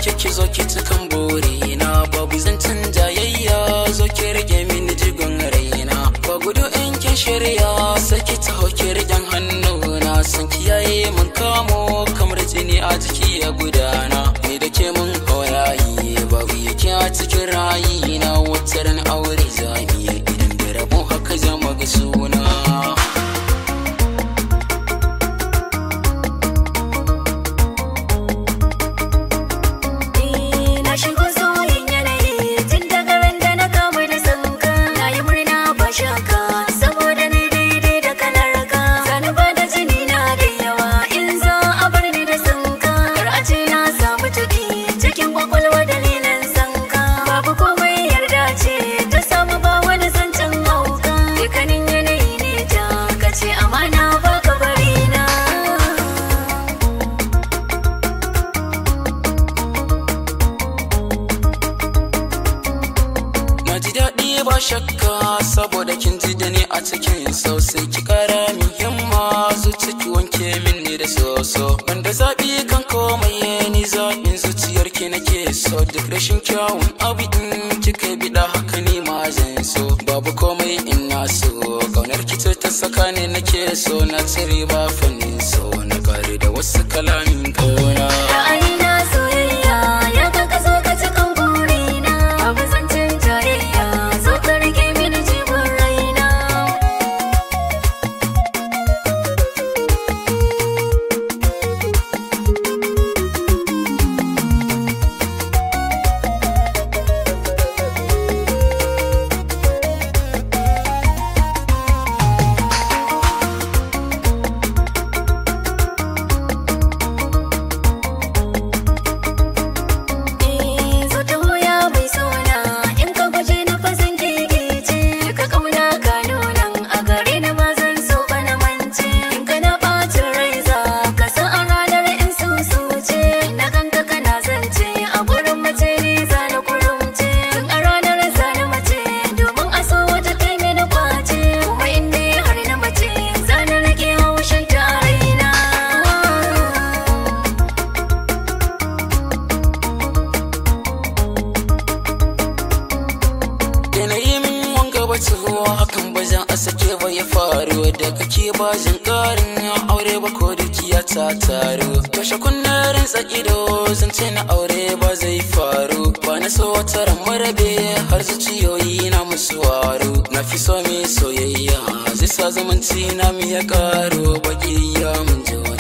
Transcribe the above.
ce ki zo ki cikan bore na babu zancen jayayya zo ki rage mini jigon raina ba gudu in kin shirya sai ki taho ki rigen hannu na san kiyaye mun kamo kamar jini a jiki ya gudana ni da ke mun hawaye babu yake a cikin rayi na wata ran aure zani idan da rabo haka zama ga suna Na shigo sauyin yanayi tun daga ran da na kamu da sanka Na yi murna ba shaka saboda ni daidai da kalar ka Sani ba da jini na da yawa in za a bar ni da sanka Kar a ce na samu tuki cikin kwakwalwa dalilin sanka Babu komai yarda ce ta samu ba wani zancen hauka Dukkanin yanayi ne ta kace amana ba ka bari na Na ji daɗi ba shakka saboda kin ji da ni a cikin sosai ki kara min himma zuci ki wanke min ne da soso wanda zaɓi kan komai ni zaɓin zuciyar ki nake so duk rashin kyawun abu in kika biɗa haka ni ma zan so babu komai in na so kaunar ki ce ta saka ne nake so na cire ba fannin so na kare da wasu kalamin kauna Ra'ayina soyayya ya ga ka zo ka cikin burina Abu zancen jayayya zo ka rike mini jibin raina Eh zo ta hoya mai sona in ka guje na fasan gigice Duka kauna ka nunan a gare ni ma zan so ka na mance In ka na ɓacin rai za ka san a ranar in sun suce Na ganka kana zance a gurin mace ni za na kurumce Tun a ranar za na mace domin a so wata kai mini kwace Kuma in dai har na mace za na rage haushin ta a raina yanayi min wanga bata ruwa hakan ba zan a sake ba ya faru da kake ba zan karin ya aure ba ko dukiya ta taru kashe kunnen rinsa ido zan ce na aure ba zai faru ba na so wata ran marabe har zuciyoyi na musu waru na fi so mai soyayya zai sa zumunci na mu ya karo baki ya mun ji wani